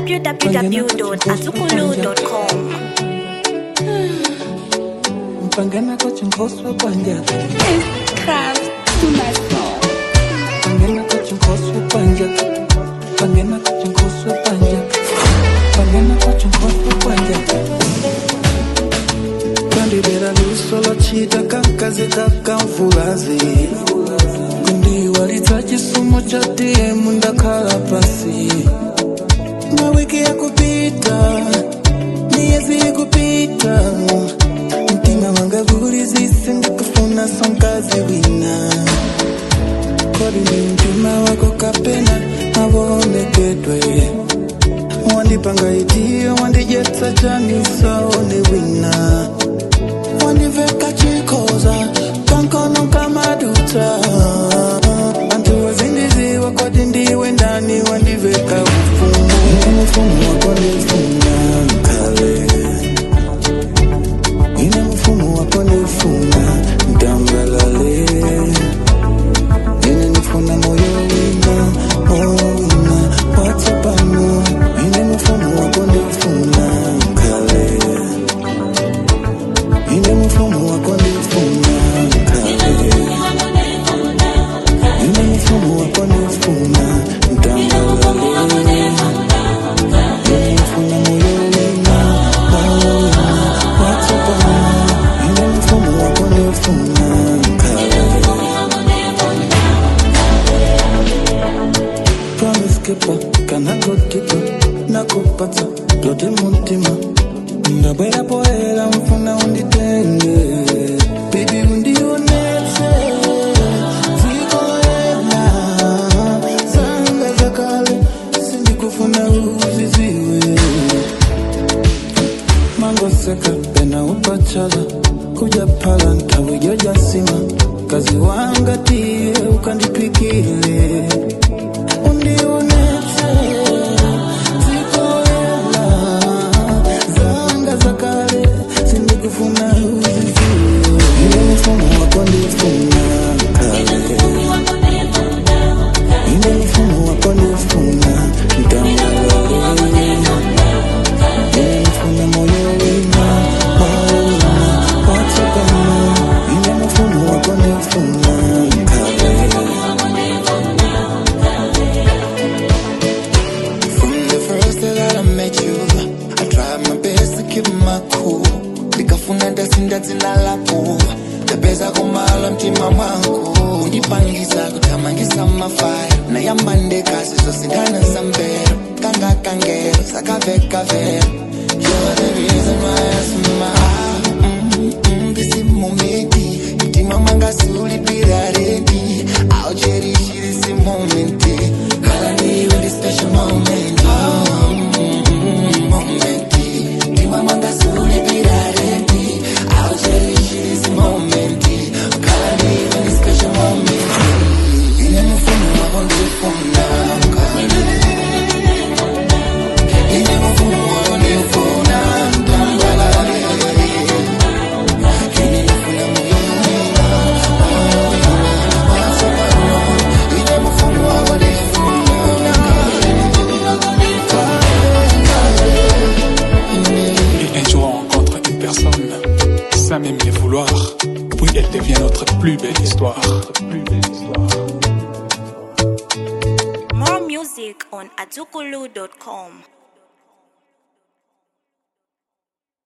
www.azukulu.com. Mpangana kocha nkoswa kwanja Craft to my soul. Pangana kocha nkoswa kwanja Pangana kocha nkoswa kwanja Pangana kocha nkoswa kwanja Kandibera lusolo chita kakaze kakamvulazi kundiwalitsa chisomo cha DM ndakhala pasi mawiki ya kupita miezi ikupita mtima wanga gulizise ndikufuna sonkazi wina kodi ni mtima wako kapena mavonekedwe wandipanga itiyo wandijetsa chanisaone wina wandiveka chikoza kankono kamaduta antu wazindiziwa kodi ndiwe ndani wandiveka ufumu ine mfumu wako ndifuna kale ine mfumu wako ndifuna ndambalale ine nifuna moyo wina moyo wina watsapano ine mfumu wako ndifuna kale ine mfumu wako ndifuna kale ine mfumu wako ndifuna ndambalale ine nifuna moyo wina moyo wina watsapano ine mfumu wako ndifuna kale promise keeper kana god keeper nakupata lote mutima ndabwera poera mfuna unditenge bibi undionetse zikoela zanga zakale sindikufuna uziziwe mangoseka pena upachala kuja pala ntawejojasima kazi wangatie ukandipikile undionetse zikoela zanga zakale sindikufuna uziziwe ile mfumo wako ndifuna kale ile mfumo wako ndifuna mtangalale ile mfumo moyo wina moyo wina watsakana ile mfumo wako ndifuna kale From the first day that I met you, I tried my best to keep my cool. Nikafuna ndasinda dzina lako ndapeza kumala mtima mwangu undipangisa kuthamangisa mafaya nayamba ndekasi zosindana zambero kanga kangero sakavekavero You're the reason why I smile mm, mm, This is momenti mtima mwanga siulipira redi I'll cherish this moment Kala niwe ndi special moment oh, mm, mm, moment mtima mwanga siulipira redi I'll cherish this moment Kala niwe ndi special moment Ine mfumo wako ndifuna kale Ine mfumo wako ndifuna mtambalale Ine mfumo moyo Ine mfumo wako ndifuna Et un jour on rencontre une personne, sans même le vouloir, puis elle devient notre plus belle histoire. Plus belle histoire. More music on azukulu.com.